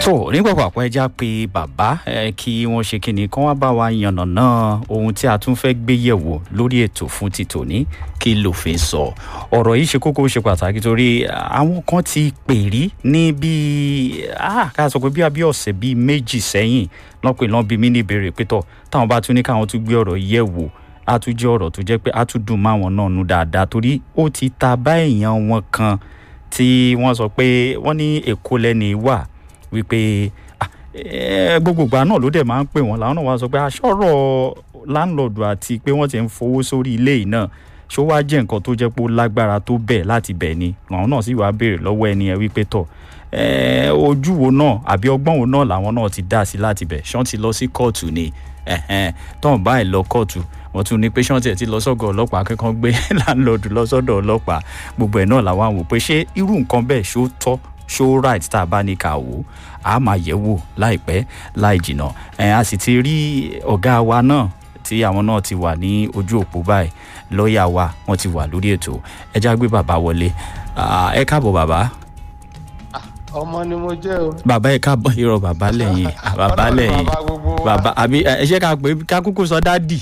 tó nígbà pàpọ̀ ẹja pé bàbá ẹ kí wọ́n ṣe kíni kán wá bá wa yànnàná ohun tí a tún fẹ́ gbé yẹ̀wò lórí ètò fún ti tòní kí lòfin sọ ọ̀rọ̀ yìí ṣe kókó ṣe pàtàkì torí àwọn kan ti pè rí ní bíi ká sọ pé bí abí ọ̀sẹ̀ bíi méjì sẹ́yìn lọ́pẹ̀ lọ́n bí mí ní ìbéèrè pé tọ̀ táwọn bá tún ní káwọn tún gbé ọ̀rọ̀ yẹ̀ wò á tún jẹ́ ọ̀rọ̀ tó jẹ́ pé á tún dùn máwọn náà nu dáadáa torí ó ti ta bá èèyàn wọn kan tí wọ́n sọ pé wọ́n ní èkó lẹ́ni wà wípé gbogbo ìgbà náà ló dẹ̀ máa ń pè wọ́n làwọn náà wá sọ pé aṣọ́rọ̀ láńlọ́ọ̀dù àti pé wọ́n ti ń fowó sórí ilé yìí náà ṣó wá jẹ́ nǹkan tó jẹ́ pé ó lágbára tó bẹ̀ láti bẹ̀ ni làwọn náà sì wá béèrè lọ́wọ́ ẹni ẹ wípé tọ̀ ojú wo náà àbí ọgbọ́n wo náà làwọn náà ti dá sí láti bẹ̀ ṣọ́n ti lọ sí kóòtù ni tọ́n báyìí lọ kóòtù wọ́n tún ní pé ṣọ́n tiẹ̀ ti lọ sọ́gọ̀ ọlọ́pàá akẹ́kọ̀ọ́ gbé láńlọ́ọ̀dù lọ sọ́dọ̀ ọlọ́pàá gbogbo ẹ̀ náà làwọn àwò pé ṣé irú nǹkan bẹ́ẹ̀ ṣó tọ́ show right tá a bá ní ká wò á máa yẹ̀ wò láìpẹ́ láì jìnnà ẹ̀ a sì ti rí ọ̀gá wa náà tí àwọn náà ti wà ní ojú òpó báyìí lọ́ọ̀yà wa wọ́n ti wà lórí ètò ẹ já gbé bàbá wọlé ẹ káàbọ̀ bàbá. ọmọ ni mo jẹ́ o. bàbá ẹ káàbọ̀ irọ́ bàbá lẹ́yìn bàbá lẹ́yìn bàbá àbí ẹ ṣe ká pé ká kúkú sọ dádì.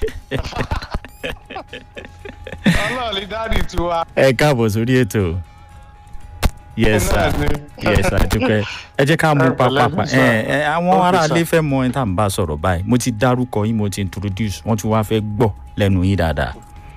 ọlọ́ọ̀lì dádì tiwa. ẹ káàbọ̀ sórí ètò yes sir yes sir dúpẹ́ ẹ jẹ́ ká mú pápápá ẹ ẹ àwọn aráalé fẹ́ mọ ẹni tá à ń bá sọ̀rọ̀ báyìí mo ti dárúkọ yín mo ti introduce wọ́n tún wá fẹ́ gbọ́ lẹ́nu yín dáadáa.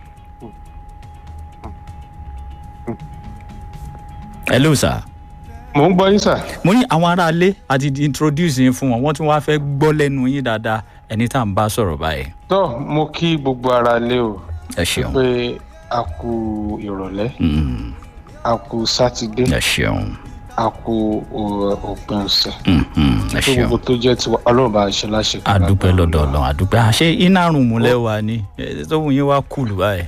hello sir. mo ń gbọ́ yín sà. mo ní àwọn aráalé àti introduce yín fún wọn wọ́n tún wá fẹ́ gbọ́ lẹ́nu yín dáadáa ẹni tá à ń bá sọ̀rọ̀ báyìí. tó mo kí gbogbo ara lé o. ẹ ṣeun. pé a kú ìrọ̀lẹ́ a kú sátidé ẹ ṣeun a kú òpin ọ̀sẹ̀ ẹ tó ṣeun gbogbo tó jẹ́ tiwa ọlọ́run bá a ṣe láṣẹ. adúpẹ́ lọ́dọ̀ ọlọ́run adúpẹ́ àṣé iná rùn múlẹ̀ wà ní tóun yín wá kùlù báyìí.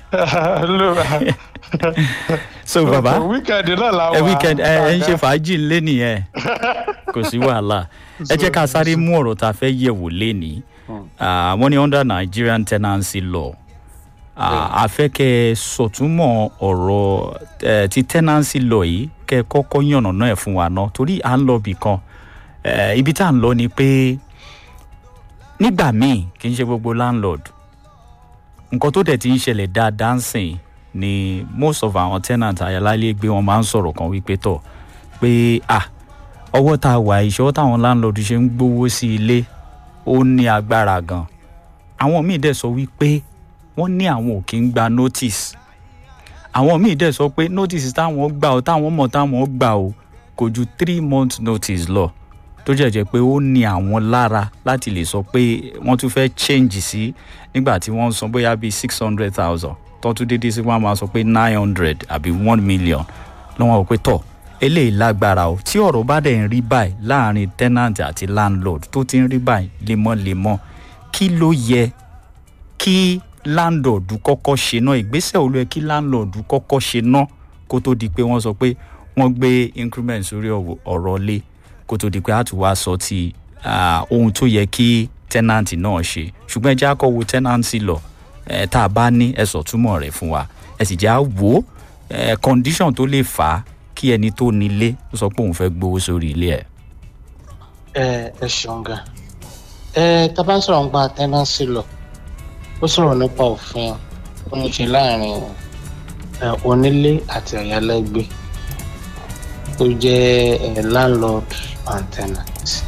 so baba wíkẹ̀ndì náà la wà. ẹ weekend ẹ ẹ ń ṣe fàájì lé nìyẹn kò sí wàhálà ẹ jẹ́ ká sáré mú ọ̀rọ̀ tá a fẹ́ yẹ̀wò lénìí wọ́n ní under nigerian tenancy law a fẹ́ kẹ́ ẹ sọ̀túnmọ̀ ọ̀rọ̀ ti tenancy law yìí kẹ́ ẹ kọ́kọ́ yànnà náà ẹ̀ fún wa náà torí à ń lọ bì kan ibi tá à ń lọ ni pé nígbà míì kì í ṣe gbogbo landlord nǹkan tó dẹ̀ ti ń ṣẹlẹ̀ dáadáa ń sìn ni most of àwọn tenant ayalálégbé wọn máa ń sọ̀rọ̀ kan wípé tọ̀ pé ah ọwọ́ tá a wà ìṣọwọ́ táwọn landlord ṣe ń gbowó sí ilé ó ní agbára gan àwọn míì dẹ̀ sọ wípé wọ́n ní àwọn ò kí ń gba notice àwọn míì dẹ̀ sọ pé notice táwọn gbà ó táwọn mọ̀ táwọn gbà ó kò ju three months notice lọ tó jẹ́jẹ́ pé ó ní àwọn lára láti lè sọ pé wọ́n tún fẹ́ change sí nígbà tí wọ́n ń san bóyá bíi six hundred thousand tó tún dédé sí wọ́n máa sọ pé nine hundred àbí one million lọ́wọ́n ò pé tọ̀ eléyìí lágbára o tí ọ̀rọ̀ bá dẹ̀ ń rí báyìí láàrin tenant àti landlord tó ti ń rí báyìí lemọ́lemọ́ kí ló yẹ kí landlord kọ́kọ́ ṣe náà ìgbésẹ̀ olú ẹ kí landlord kọ́kọ́ ṣe náà kó tó di pé wọ́n sọ pé wọ́n gbé increment sórí ọ̀rọ̀ lé kó tó di pé a tún wá sọ ti ohun tó yẹ kí tenant náà ṣe ṣùgbọ́n ẹ jẹ́ àkọ́wò tenancy law ẹ tá a bá ní ẹ sọ túmọ̀ rẹ̀ fún wa ẹ sì jẹ́ à wò ẹ condition tó lè fà á kí ẹni tó nílé ó sọ pé òun fẹ́ gbowó sórí ilé ẹ̀. ẹ ẹ ṣeun gan ẹ tá a bá ń sọ̀rọ̀ nípa tenancy law ó sọ̀rọ̀ nípa òfin ó ń ṣe láàrin onílé àti àyálégbé tó jẹ́ landlord and tenant.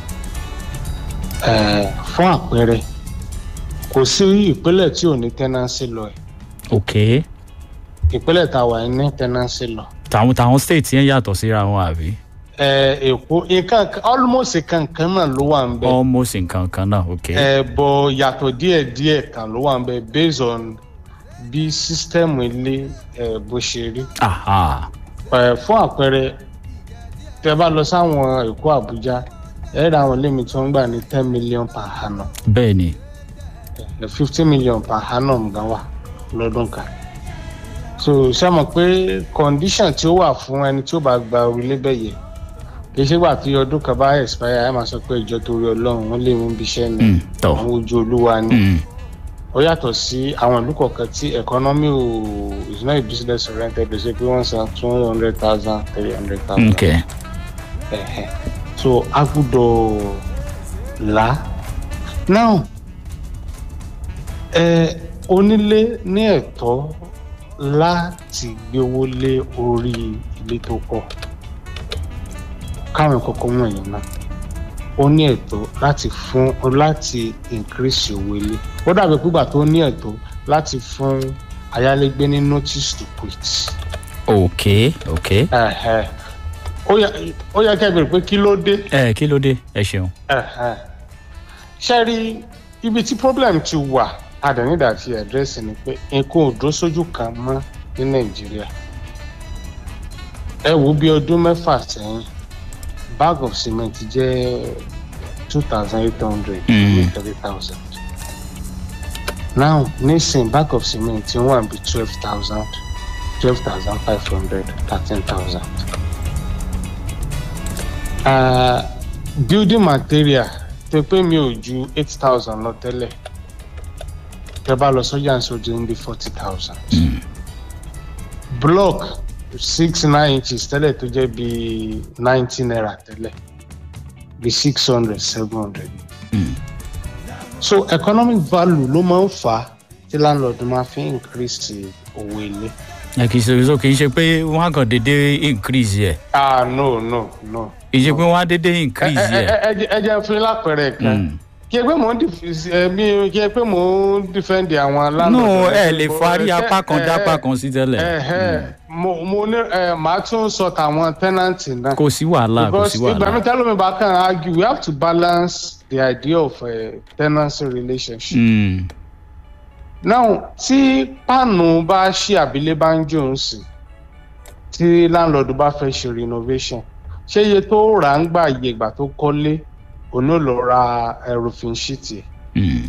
fún àpẹẹrẹ kò sí ìpínlẹ̀ tí ò ní tenancy law ẹ̀. ok ìpínlẹ̀ tá a wà ní tenancy law. tàwọn tàwọn state yẹn yàtọ̀ síra wọn àbí. èkó nǹkan almost kankan náà ló wà ń bẹ. almost nǹkan kan náà ok. ẹ bọ yàtọ̀ díẹ̀díẹ̀ kan ló wà ń bẹ based on bí sísítẹ́ẹ̀mù ilé ẹ bó ṣe rí. aha ẹ fún àpẹẹrẹ tẹ bá lọ sáwọn èkó àbújá ẹ ra àwọn lémi tí wọn gbà ní ten million per annum bẹ́ẹ̀ ni fifty million per annum gan wà lọ́dún kan so ṣé mọ̀ pé condition tí ó wà fún ẹni tí ó bá gba orílẹ̀ bẹ́ẹ̀ yẹ kì í ṣe gbà tí ọdún kan bá expire ẹ máa sọ pé ìjọ torí ọlọ́run wọn lè mú bí iṣẹ́ ni Mm, tọ́. àwọn ojú olúwa ni Mm, ó yàtọ̀ sí àwọn ìlú kọ̀ọ̀kan tí economy ò is not a business oriented lè ṣe pé wọ́n san two hundred thousand three hundred thousand. ok so a gbúdọ̀ là á now ẹ onílé ní ẹ̀tọ́ láti gbé owó lé orí ilé tó kọ́ káwọn kọ́kọ́ wọ̀nyí náà ó ní ẹ̀tọ́ láti fún láti increase owó ilé ó dàbí pígbà tó ní ẹ̀tọ́ láti fún ayálégbé ní notice to quit. ok ok Ẹ̀hẹ̀. ó yẹ ó yẹ kẹ́ ẹ bèrè pé kí ló dé ẹ kí ló dé ẹ ṣeun. Ẹ̀hẹ̀. ṣe rí ibi tí problem ti wà àdánidà àti ẹ̀dírẹ́sì ni pé nǹkan ò dó sójú kan mọ́ ní nàìjíríà ẹ wo bí ọdún mẹ́fà sẹ́yìn bag of cement jẹ́ two thousand eight hundred Mm. three thousand now nísìnyí bag of cement ti wọ́n bí twelve thousand twelve thousand five hundred thirteen thousand building material tó pé mi ò ju eight thousand lọ tẹ́lẹ̀ tẹ́ bá lọ sọ́jà ń sọ́jà ń bí forty thousand block six nine inches tẹ́lẹ̀ tó jẹ́ bí ninety naira tẹ́lẹ̀ bí six hundred seven hundred Mm. so economic value ló máa ń fà á tí landlord máa fi increase owó ilé. ẹ kì í ṣe so kì í ṣe pé wọn á kàn déédé increase yẹ ah no no no. kì í ṣe pé wọn á déédé ẹ increase ẹ yẹ. ẹ ẹ- ẹ jẹ́ fún yín lápẹẹrẹ kan Mm. kí ẹ pé mò ń dif- ẹ, mi kí ẹ pé mò ń defend àwọn landlord. no ẹ lè farí Ẹ- apá kan ẹ- dápá ẹ- kan sí tẹ́lẹ̀ Ẹ̀hẹ́, mo mo ní ẹ màá tún sọ tàwọn tenant náà. kò sí wàhálà kò because sí ìgbà mi wàhálà. tẹ́lómi bá kàn argue we have to balance the idea of uh, tenancy relationship. Mm. now tí páànù bá ṣí àbílẹ̀ bá ń jò ń sìn tí landlord bá fẹ́ ṣe renovation ṣé iye tó rà ń gbà iye ìgbà tó kọ́lé òun ò lọ ra eh, roofing sheet ẹ̀ Mm.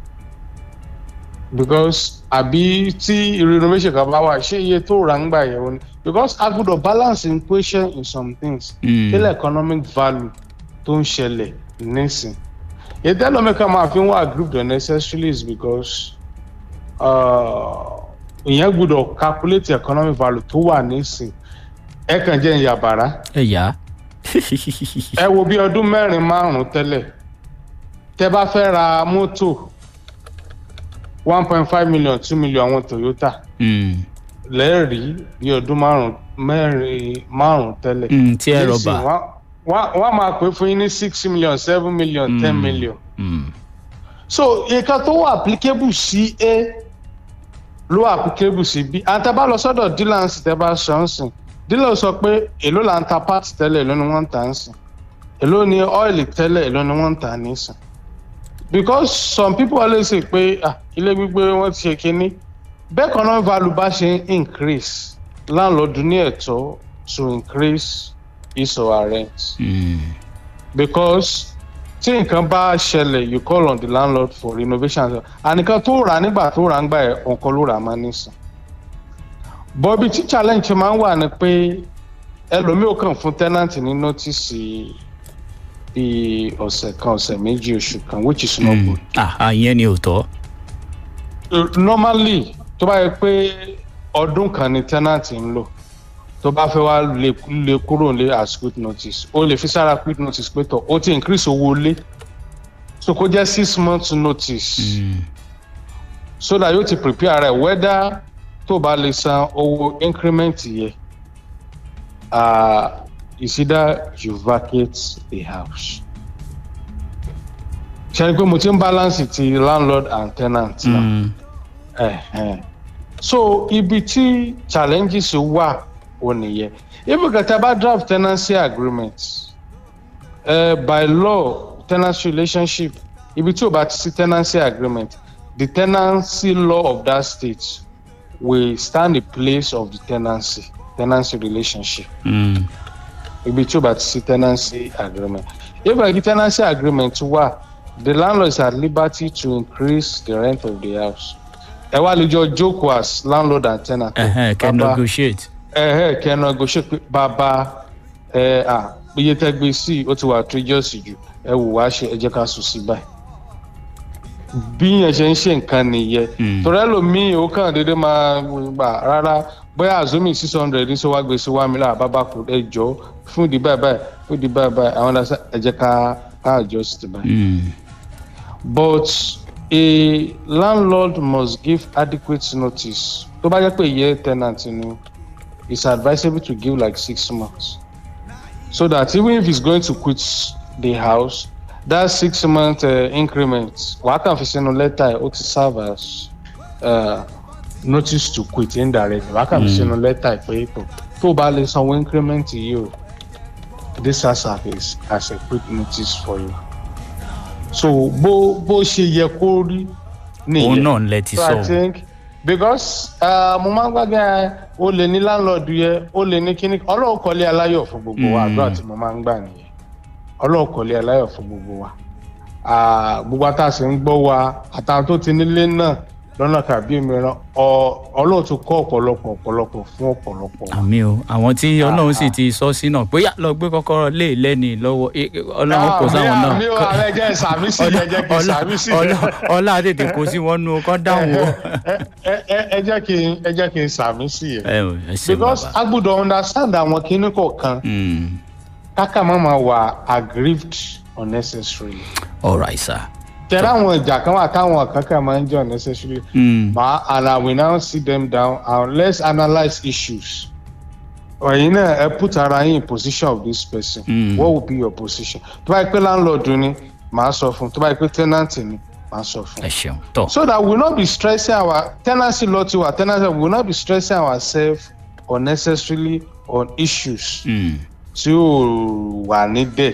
because àbí tí renovation kan bá wà ṣé iye tó rà ń gbà yẹn òun because a gbọ́dọ̀ balance equation in some things Mm. kílẹ̀ economic value tó ń ṣẹlẹ̀ nísìn ìdẹ́lọ́mẹ́ka máa fi ń wá grouped unnecessarily is because uh, ìyẹn gbọ́dọ̀ calculate economic value tó wà nísìn ẹ kàn jẹ́ ìyàbàrá ẹ yá. ẹ wo bí ọdún mẹ́rin márùn-ún tẹ́lẹ̀ tẹ́ bá fẹ́ ra mọ́tò one point five million two million àwọn Toyota Mm. lẹ́ẹ̀rí bí ọdún márùn-ún mẹ́rin márùn-ún tẹ́lẹ̀ Mm, tí ẹ Nísìn, rọba. wọ́n- wọ́n wọ́n máa pè fún yín ní six million seven million ten Mm. million Mm. so nǹkan tó wà applicable sí a ló wà applicable sí b àti tẹ́ bá lọ sọ́dọ̀ dealers tẹ́ bá sọ ń sìn dealer sọ pé èló là ń ta part tẹ́lẹ̀ èló ni wọ́n ń tà ń sìn èló ni oil tẹ́lẹ̀ èló ni wọ́n ń tà ní sìn because some people always say pé ah, ilé gbígbé wọ́n ti ṣe kínní bẹ́ẹ̀ kan náà value bá ṣe ń increase landlord ní ẹ̀tọ́ to increase his or her rent Mm. because tí nǹkan bá ṣẹlẹ̀ you call on the landlord for renovation ànìkan tó rà nígbà tó rà ń gbà ẹ̀ ọ̀kan ló rà máa nísìn bọ́bí tí challenge máa ń wà ni pé ẹlòmíì ò kàn fún tenant ní notice bíi ọ̀sẹ̀ kan ọ̀sẹ̀ méjì oṣù kan which is not Mm. good ah àyẹn ni ò tọ́. normally tó bá yẹ pé ọdún kan ni tenant ń lò tó bá fẹ́ wá lè lè kúrò lé as quick notice ó lè fi sára quick notice pé tọ̀ ó ti increase owó lé so kó jẹ́ six months notice Mm. so that yóò ti prepare rẹ̀ whether tó bá lè san owó increment yẹ uh, is either you vacate the house ṣe ni pé mo ti ń balance ti landlord and tenant náà. Mm. Ẹ̀hẹ̀n. so ibi tí challenges wà ò nìyẹn ibi kẹta bá draft tenancy agreement uh, by law tenancy relationship ibi tí o bá ti sí tenancy agreement the tenancy law of that state will stand in place of the tenancy tenancy relationship Mm. ibi tí o bá ti sí tenancy agreement if like the tenancy agreement wà the landlord is at liberty to increase the rent of the house ẹ wá lè jọ jókòó as landlord and tenant. Ẹhẹ́n, kẹ́ Bàbá- negotiate. ẹhẹ́ kẹ́ negotiate pé bàbá ẹ à iye tẹ́ gbé sí ó ti wà outrageous jù ẹ wò wá ṣe ẹ jẹ́ ká sùn sí báyìí bí yẹn ṣe ń ṣe nǹkan nìyẹn Mm. torí ẹlòmíì ó kàn déédéé máa gbà rárá bóyá azumi six hundred ní sọ wá gbé sí one million àbábá kù ẹ jọ fún ìdí báyìí báyìí fún ìdí báyìí báyìí àwọn ọ̀dà ẹ jẹ́ ká ká adjust báyìí. Mm. but a landlord must give adequate notice tó bá jẹ́ pé year tenant ni it's advisable to give like six months so that even if he's going to quit the house that six month uh, increment wàá kàn fi sínú lẹ́tà ẹ̀ ó ti serve as uh, notice to quit indirect wàá kàn fi sínú lẹ́tà ẹ̀ pé tó tó o bá lè sanwó increment yìí o this has as as a quick notice for you so bó bó ṣe yẹ kó rí òun náà ń lẹ ti so sọ i think because uh, mo máa ń gbàgbé ẹ o lè ní landlord yẹ o lè ní kíní ọlọ́run kọ́lé aláyọ̀ fún gbogbo wa Mm. àdúrà tí mo máa ń gbà nìyẹn ọlọ́run kọ́lé aláyọ̀ fún gbogbo wa Ah, gbogbo àtàsí ń gbọ́ wa àtàwọn tó ti nílé náà lọ́nà tàbí mìíràn ọ- ọlọ́run tó kọ́ ọ̀pọ̀lọpọ̀ ọ̀pọ̀lọpọ̀ fún ọ̀pọ̀lọpọ̀ wa. àmì o àwọn tí ọlọ́run sì ti sọ sí náà bóyá lọ gbé kọ́kọ́rọ́ lé lẹ́ni lọ́wọ́ eh, ọlọ́run kò sáwọn náà mi ò ààrẹ jẹ́ ìsàmì sí ẹ jẹ́ kí ìsàmì sí ọlá tètè kó sí wọn nú kọ́ dáhùn o. ẹ ẹ- ẹ jẹ́ kí n- ẹ jẹ́ kí n sàmì sí ẹ. ẹ ò ẹ ṣe because bàbá a gbọ́dọ̀ understand àwọn kinní kọ̀ọ̀kan Mm. káká má máa wà aggrieved unnecessarily. all right sir. tẹ̀lé àwọn ìjà kan wà táwọn kankan máa ń jẹ́ unnecessarily. Mm. ma and I will now sit them down and let's analyse issues. ọ̀yin náà ẹ put ara yín in position of this person. Mm. what would be your position? tó bá yẹ pé landlord ni màá sọ fún un tó bá yẹ pé tenant ni màá sọ fún un. ẹ ṣeun tọ so that we will not be stressing our tenancy law tiwa tenancy we will not be stressing ourselves unnecessarily on issues Mm. tí ò wà ní dẹ̀